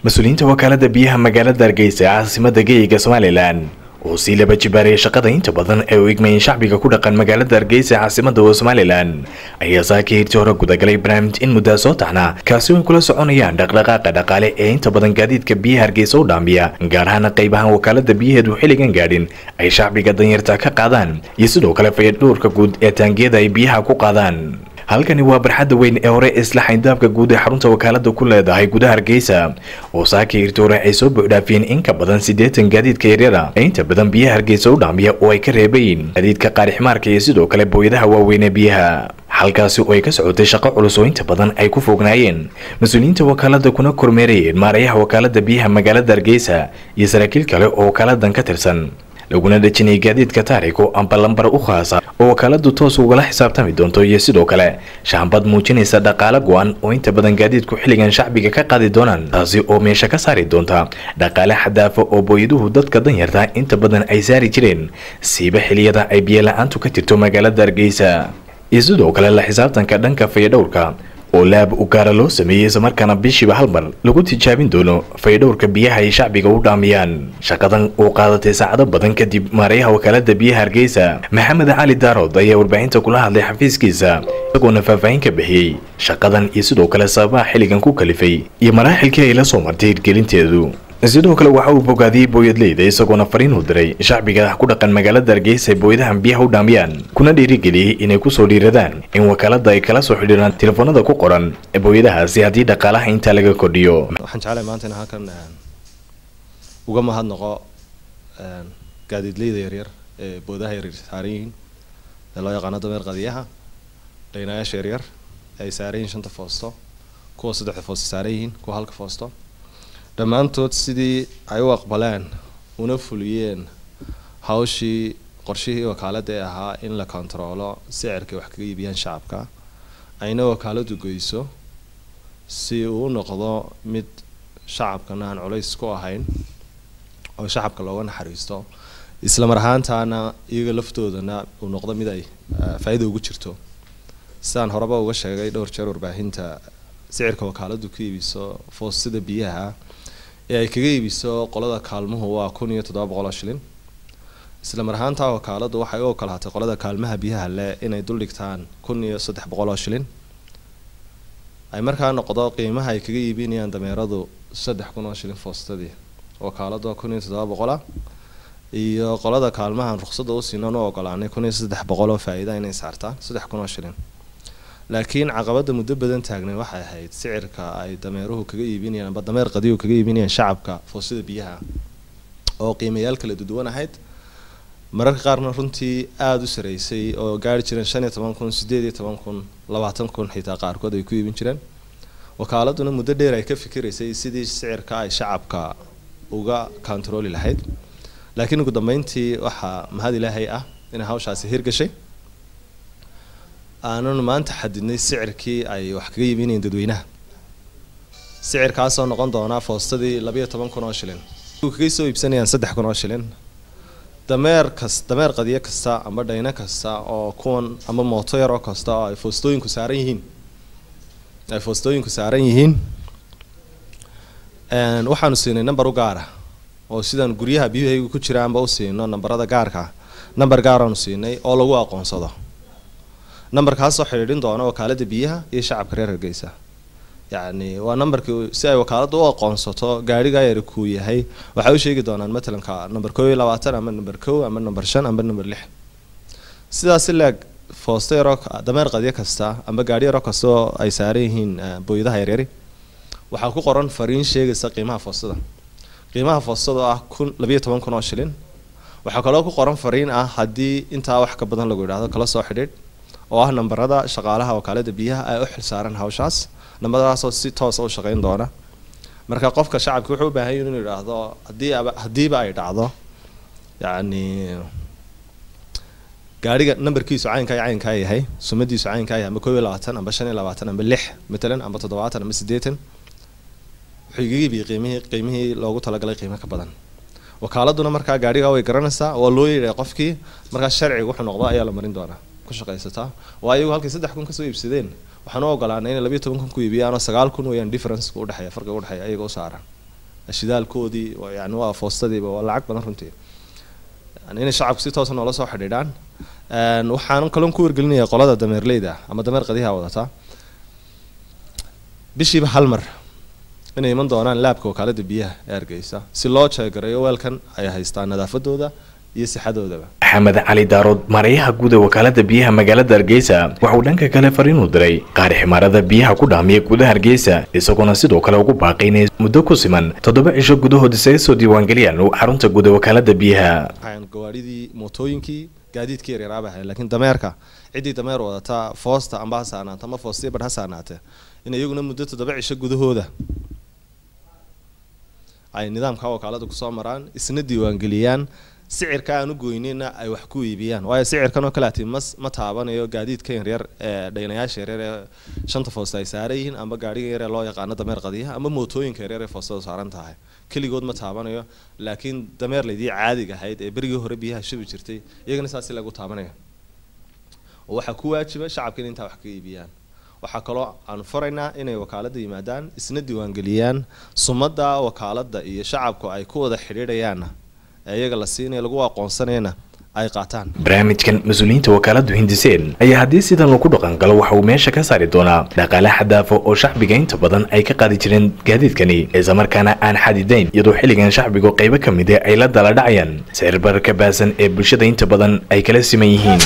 mas-uuliyiinta wakaalada biyaha magaalada hargeysa caasimada geeyiga somalilan oo sii laba jibaaraya shaqada inta badan ee u igmayeen shacbiga ku dhaqan magaalada hargeysa caasimada somalilan ayaa saaka hirtii hore gudagalay barnaamij in muddaa soo taxnaa kaasi ay kula soconayaan dhaqdhaqaaqa dhaqaale ee inta badan gaadiidka biyaha hargeysa u dhaamiya gaar ahaana qaybahan wakaalada biyaheedu xilligan gaadhin ay shacbiga danyarta ka qaadaan iyo sidoo kale fayadhowrka guud ee taangiyada ay biyaha ku qaadaan halkani waa barxadda weyn ee hore isla xayndaabka guud ee xarunta wakaalada ku leedahay gudaha hargeysa oo saaka hirtoore ay soo buuxdhaafiyeen in ka badan siddeetan gaadiidka yaryara ee inta badan biyaha hargeysa u dhaamiya oo ay ka reebayin gaadiidka qaarixmaarka iyo sidoo kale booyadaha waaweyn ee biyaha halkaasi oo ay ka socotay shaqo culus oo inta badan ay ku foognaayeen mas-uuliyiinta wakaalada kuna kormeerayeen maarayaha wakaalada biyaha magaalada hargeysa iyo saraakiil kale oo wakaaladan ka tirsan laguna dhejinayay gaadiidka taariko amba lambar u khaasa oo wakaaladu toos ugala xisaabtami doonto iyo sidoo kale shaambad muujinaysa dhaqaale go-an oo inta badan gaadiidku xilligan shacbiga ka qaadi doonaan taasi oo meesha ka saari doonta dhaqaale xadaafa oo booyaduhu dadka danyarta inta badan ay saari jireen siiba xiliyada ay biyola-aantu ka jirto magaalada hargeysa iyo sidoo kale la xisaabtanka dhanka fayadhowrka oo laab u gaara loo sameeyey islamarkaana bishiiba hal mar lagu tijaabin doono faydhowrka biyaha ay shacbiga u dhaamiyaan shaqadan uu qaadatay saacado badan kadib maarayaha wakaalada biyaha hargeysa maxamed cali daarood ayaa warbaahinta kula hadlay xafiiskiisa isagoona faahfaahin ka bixiyey shaqadan iyo sidoo kale sababaha xilligan ku kalifay iyo maraaxilkii ay la soo martay hirgelinteedu sidoo kale waxa uu bogaadiyey booyadleyda isagoona fariin u diray shacbiga ku dhaqan magaalada hargeysa ay booyadahan biyaha u dhaamiyaan kuna dhiirigeliyey inay kusoo dhiiradaan in wakaalada ay kala soo xidhiiraan telefoonada ku qoran booyadahaasi haddii dhaqaalaha intaa laga kordhiyo waxaan jeclahay maanta in halkan uga mahadnaqo gaadiidleyda yaryar ee boodaha yaryar saaran yihiin ee loo yaqaano dameer qadiyaha dhaynayaasha yaryar ay saaran yihiin shanta foosto kuwa saddexda foosto saaran yihiin kuwa halka foosto dhammaantood sidii ay u aqbaleen una fuliyeen hawshii qorshihii wakaalada ee ahaa in la kontaroolo sicirkay wax kaga iibiyaan shacabka ayna wakaaladu goyso si uu u noqdo mid shacabkana aan culays ku ahayn oo shacabka looga naxariisto isla mar ahaantaana iyaga laftoodana uu noqdo mid ay faa-ida ugu jirto sidaan horeba uga sheegay dhowr jeer warbaahinta sicirka wakaaladu ka iibiso foostada biyaha ee ay kaga iibiso qolada kaalmuhu waa kun iyo toddoba boqol oo shilin isla mar ahaantaa wakaaladu waxay u ogolaatay qolada kaalmaha biyaha leh inay duldhigtaan kun iyo saddex boqol oo shilin ay markaa noqdo qiimaha ay kaga iibinayaan dameeradu saddex kun oo shilin foostadii wakaaladu waa kun iyo toddoba boqola iyo qolada kaalmahan ruqsadda u siinan u ogolaanay kun iyo saddex boqol oo faa-iida inay saartaan saddex kun oo shilin laakiin caqabada muddo badan taagnay waxay ahayd sicirka ay dameeruhu kaga iibinayaan amba dameer qadiyu kaga iibinayaan shacabka foosada biyaha oo qiimayaal kala duduwan ahayd mararka qaarna runtii aada u sareysay oo gaari jireen shan iyo toban kun sideed iyo toban kun labaatan kun xitaa qaarkood ay ku iibin jireen wakaaladuna muddo dheer ay ka fikiraysay sidii sicirka ay shacabka uga kontarooli lahayd laakiin ugu dambeyntii waxaa mahad ilaahay ah inay hawshaasi hirgashay aananu maanta xadidnay sicirkii ay wax kaga iibinayeen dadweynaha sicirkaasoo noqon doonaa foostadii labayo toban kun oo shilin kaga soo iibsanayaan saddex kun oo shilin dameer kas dameer qadiyo kasta amba dhayno kasta oo kuwan amba mooto yaroo kasta oo ay foostooyinku saaran yihiin ay foostooyinku saaran yihiin waxaanu siinay number u gaara oo sidaan guryaha biyuhaygu ku jiraanba u siino nambarada gaarka number gaaraanu siinay oo lagu aqoonsado numberkaasoo xidhiidhin doona wakaalada biyaha iyo shacabka reer hargeysa yacni waa numberkii si ay wakaalada u aqoonsato gaarigaa yari kuu yahay waxay u sheegi doonaan matalanka number koo iyo labaatan ama number kow ama number shan ama number lix sidaas leeg foosto yaroo dameer qadyo kasta amba gaari yaroo kasta oo ay saaran yihiin booyadaha yaryari waxaa ku qoran fariin sheegaysa qiimaha foostada qiimaha foostada oo ah kun labayo toban kun oo shilin waxaa kaloo ku qoran fariin ah haddii intaa wax ka badan lagu yidhaahdo kala soo xidhiidh oo ah nambarada shaqaalaha wakaalada biyaha ay u xilsaaran hawshaas nambaradaasoo si toosa u shaqeyn doona marka qofka shacabka wuxuu u baahan yahi inuu yidhaahdo haddii haddiiba ay dhacdo yacni gaariga nambarkiisu caynkaa iyo caynkaa yahay sumadiisu caynkaa yahay amba koob iyo labaatan amba shan iyo labaatan amba lix matalan amba toddobaatan amba siddeetan wuxuu igaga iibiyey qiimihii qiimihii loogu talagalay qiimo ka badan wakaaladuna markaa gaarigaa way garanaysaa waa loo yeedhay qofkii markaa sharciga wuxuu noqdo ayaa la marin doonaa ku shaqaysataa waa iyagu halkay saddex kun kasoo iibsadeen waxaan u ogolaanay inay labayo toban kun ku iibiyaan oo sagaal kun weeyaan difference udhexeeya farqiga udhexeeya iyaga u saaran shidaalkoodii yani waa foostadiiba waa lacag badan runtii yani inay shacabku si toosa noola soo xidhiidhaan waxaanan kalon ku wargelinaya qolada dameerleyda ama dameer qadiyaha wadata bishiiba hal mar inay iman doonaan laabka wakaalada biyaha ee hargeysa si loo jeegareeyo weelkan ay haystaan nadaafadooda iyo sixadoodaba maxamed cali daarood maarayaha guud ee wakaalada biyaha magaalada hargeysa waxauu dhanka kale fariinuu diray qaar ximaarada biyaha ku dhaamiya gudaha hargeysa isagoona sidoo kale ugu baaqay inay muddo ku siman toddoba cisho gudahood isaga soo diiwaangeliyaan xarunta guud ee wakaalada biyaha gawaadhidii mootooyinkii gaadiidkii yaryaraaba ahay laakiin dameerka ciddii dameer wadata foosta amba ha saanaata ama foostiya bar ha saanaate in iyaguna muddo toddoba cisho gudahooda ay nidaamka wakaalada kusoo maraan isna diiwaangeliyaan sicirka aan u goynina ay wax ku iibiyaan waayo sicirkan oo kaleati mas ma taabanayo gaadiidka yaryar ee dhaynayaasha yaryar ee shanta foosta ay saaran yihiin amba gaadhiga yar ee loo yaqaano dameer qadiyaha ama mootooyinka yaryar ee foostadu saaran tahay keligood ma taabanayo laakiin dameerlaydii caadiga ahayd ee berigii hore biyaha shubi jirtay iyagana saasi lagu taabanaya oo waxaa ku waajiba shacabka in intaa wax ka iibiyaan waxaa kaloo aan faraynaa inay wakaalada yimaadaan isna diiwaangeliyaan sumadda wakaalada iyo shacabku ay ku wada xidhiidhayaanna ee iyaga la siinaya lagu aqoonsanayana ay qaataan barnaamijkan mas-uuliyiinta wakaaladu hindiseen ayaa haddii sidan lagu dhaqan galo waxa uu meesha ka saari doonaa dhaqaale xadaafo oo shacbiga inta badan ay ka qaadi jireen gaadiidkani islamarkaana aan xadidayn iyadoo xilligan shacbigu qaybo ka mid e ay la dala dhacayaan sicirbar ka baasan ee bulshada inta badan ay kala siman yihiin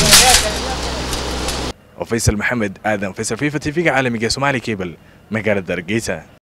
faysal maxamed aadan faysal fifa t v-ga caalamiga somaali cable magaalada hargeysa